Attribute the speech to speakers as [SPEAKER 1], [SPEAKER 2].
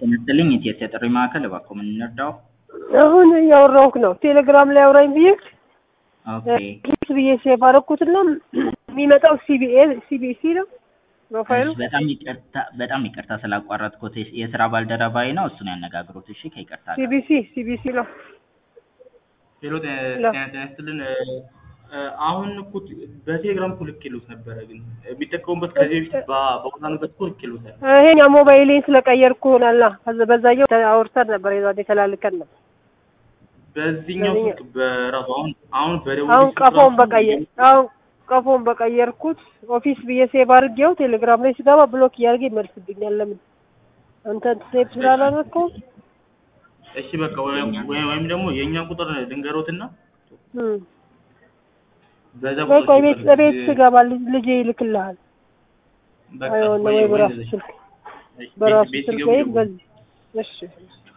[SPEAKER 1] ጤና ይስጥልኝ የኢትዮ ጥሪ ማዕከል እባክዎ ምን እንርዳው?
[SPEAKER 2] አሁን እያወራሁህ ነው። ቴሌግራም ላይ አውራኝ ብዬ
[SPEAKER 1] ኦኬ
[SPEAKER 2] ስ ብዬ ሴቭ አደረኩትና የሚመጣው ሲቢኤ ሲቢሲ ነው ፕሮፋይሉ።
[SPEAKER 1] እሺ፣ በጣም ይቅርታ በጣም ይቅርታ ስላቋረጥኩት የስራ ባልደረባዬ ነው እሱን ያነጋግሩት እሺ ከይቅርታ ጋር
[SPEAKER 2] ሲቢሲ ሲቢሲ ነው።
[SPEAKER 3] ሄሎ ጤና ጤና ይስጥልን እ፣ አሁን እኮ በቴሌግራም እኮ ልኬልዎት ነበረ፣ ግን የሚጠቀሙበት ከዚህ በፊት በ- በአውራንበት እኮ ልኬልዎታል።
[SPEAKER 2] ይሄኛ ሞባይሌን ስለቀየርኩ ሆናላ። ከዛ- በዛኛው አውርተን ነበር የዛኔ ተላልከን ነው።
[SPEAKER 3] በዚህኛው
[SPEAKER 2] በዚህኛው-
[SPEAKER 3] ስልክ በራሱ አሁን አሁን በደቡብ
[SPEAKER 2] አሁን
[SPEAKER 3] ስልክ
[SPEAKER 2] ቀፎን
[SPEAKER 3] ራሱ
[SPEAKER 2] በቀየር አሁን ቀፎን በቀየርኩት ኦፊስ ብዬ ሴቭ አድርጌው ቴሌግራም ላይ ስገባ ብሎክ እያደረገ ይመልስብኛል። ለምን አንተን ሴቭ ስላላደረከው
[SPEAKER 3] እሺ በቃ ወይም ወይም ወይም ደግሞ የእኛን ቁጥር ልንገሮትና
[SPEAKER 2] እም
[SPEAKER 3] በዛ
[SPEAKER 2] ወይ ቆይ
[SPEAKER 3] ቁጥር
[SPEAKER 2] ቤት ቤት ስገባ ልጅ- ልጄ ይልክልሃል።
[SPEAKER 3] በቃ
[SPEAKER 2] አይሆን
[SPEAKER 3] ወይ
[SPEAKER 2] ወይ
[SPEAKER 3] ወይ
[SPEAKER 2] በራሱ
[SPEAKER 3] እንደዚህ።
[SPEAKER 2] ስልክ
[SPEAKER 3] እሺ፣ ቤት-
[SPEAKER 2] በራሱ
[SPEAKER 3] ቤት
[SPEAKER 2] ስልክ
[SPEAKER 3] ሲገቡ
[SPEAKER 2] ወይም
[SPEAKER 3] ደውሉ።
[SPEAKER 2] በዚህ እሺ